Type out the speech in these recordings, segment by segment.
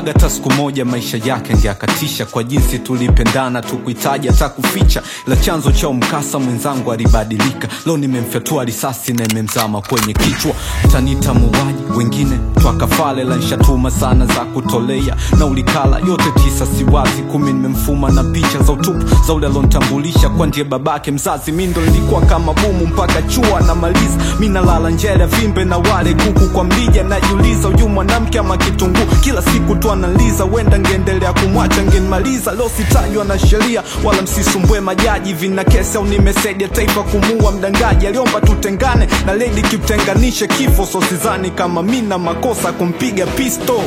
sikudhaniaga hata siku moja maisha yake ngeakatisha kwa jinsi tulipendana tukuhitaji hata kuficha ila chanzo cha mkasa mwenzangu alibadilika leo nimemfyatua risasi na imemzama kwenye kichwa tanita muuaji wengine twakafale la nshatuma sana za kutolea na ulikala yote tisa siwazi kumi nimemfuma na picha za utupu za ule alontambulisha kwa ndiye babake mzazi mi ndo nilikuwa kama bumu mpaka chua namaliza mi nalala njele ya vimbe na wale kuku kwa mlija najiuliza uyu mwanamke ama kitunguu kila siku tu analiza wenda ngeendelea kumwacha ngenmaliza leo sitajwa na sheria wala msisumbue majaji vina kesi au nimesaidia taifa kumuua mdangaji aliomba tutengane na ledi kitenganishe kifo so sizani kama mi na makosa kumpiga pisto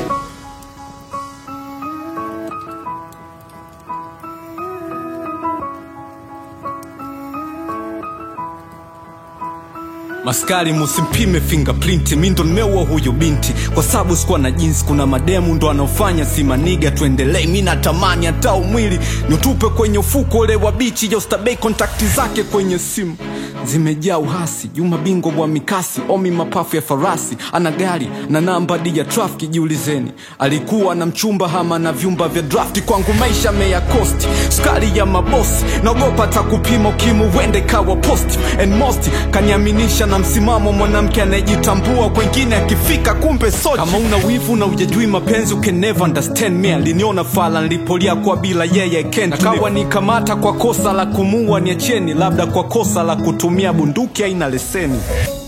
maskari musimpime fingerprint mi ndo nimeua huyu binti kwa sababu sikuwa na jinsi kuna mademu ndo anaofanya simaniga tuendelee mi natamani hata umwili niutupe kwenye ufuko ule wa bichi jostabei kontakti zake kwenye simu zimejaa uhasi juma bingwa wa mikasi omi mapafu ya farasi ana gari na namba di ya trafiki jiulizeni alikuwa na mchumba hama na vyumba vya drafti kwangu maisha meya kosti skari ya mabosi naogopa hata kupima ukimu wende kawa posti and most kaniaminisha na msimamo mwanamke anayejitambua kwengine akifika kumbe sochi kama una wivu na ujajui mapenzi you can never understand me aliniona fala nilipolia kwa bila yeye ken kawa nikamata kwa kosa la kumua niacheni labda kwa kosa la kutumia bunduki aina leseni